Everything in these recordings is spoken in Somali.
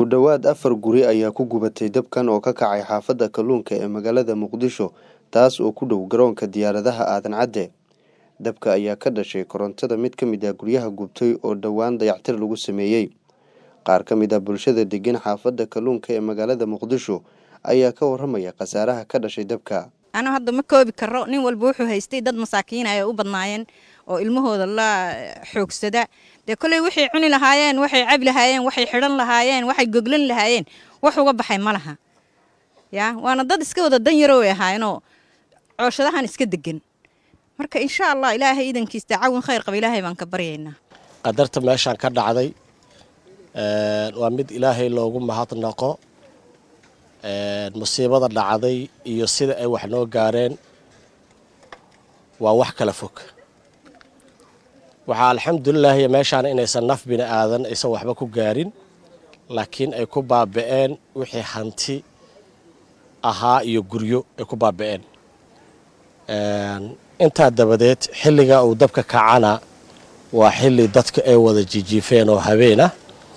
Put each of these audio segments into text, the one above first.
ku dhowaad afar guri ayaa ku gubatay dabkan oo ka kacay xaafadda kalluunka ee magaalada muqdisho taas oo ku dhow garoonka diyaaradaha aadan cadde dabka ayaa ka dhashay korontada mid ka mid ah guryaha gubtay oo dhowaan dayactir lagu sameeyey qaar ka mid ah bulshada degan xaafadda kalluunka ee magaalada muqdisho ayaa ka waramaya khasaaraha ka dhashay dabka anu hadda ma koobi karo nin walba wuxuu haystay dad masaakiin ay u badnaayeen oo ilmahooda la xoogsada dee koley waxay cuni lahaayeen waxay cabi lahaayeen waxay xidhan lahaayeen waxay goglan lahaayeen wax uga baxay ma laha ya waana dad iska wada dan yaro way ahaayeenoo cooshadahan iska degan marka insha allah ilaahay iidankiis tacaawin khayr qaba ilaahay baan ka baryaynaa qadarta meeshaan ka dhacday waa mid ilaahay loogu mahadnaqo musiibada dhacday iyo sida ay wax noo gaareen waa wax kala fog waxaa alxamdulilaahi meeshaan inaysan naf bini aadan aysan waxba ku gaarin laakiin ay ku baaba'een wixii hanti ahaa iyo guryo ay ku baaba'een intaa dabadeed xilliga uu dabka kacana waa xilli dadka ay wada jijiifeen oo habeenah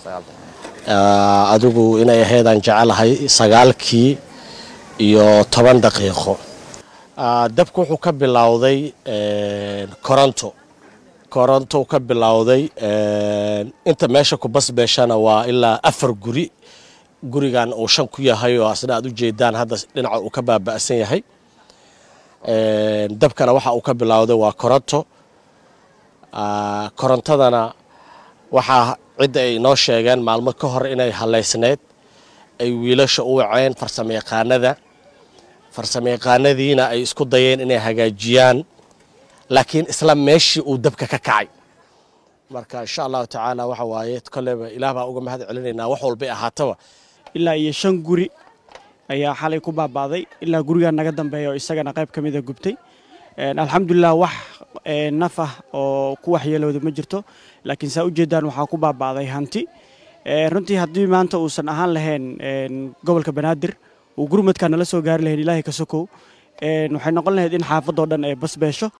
adigu inay ahaydaan jecelahay sagaalkii iyo toban daqiiqo dabku wuxuu ka bilowday koronto koronto ka bilowday inta meesha ku basbeeshana waa ilaa afar guri gurigan uu shan ku yahay oo asna aad u jeedaan hadda dhinaca uu ka baaba'san yahay dabkana waxa uu ka bilowday waa koronto korontadana waxaa cidda ay inoo sheegeen maalmo ka hor inay halaysneyd ay wiilasha u waceen farsamayaqaanada farsamayaqaanadiina ay isku dayeen inay hagaajiyaan laakiin isla meeshii uu dabka ka kacay marka insha allahu tacaala waxa waaye koleyba ilaah baa uga mahad celinaynaa wax walbay ahaataba ilaa iyo shan guri ayaa xalay ku baaba'day ilaa gurigaa naga dambeeya oo isagana qayb ka mida gubtay alxamdulilah wax naf ah oo ku waxyeelooda ma jirto laakiin saa ujeedaan waxaa ku baaba'day hanti runtii haddii maanta uusan ahaan lahayn gobolka banaadir uu gurmadka nala soo gaari lahayn ilaahay ka sokow waxay noqon lahayd in xaafadoo dhan ay basbeesho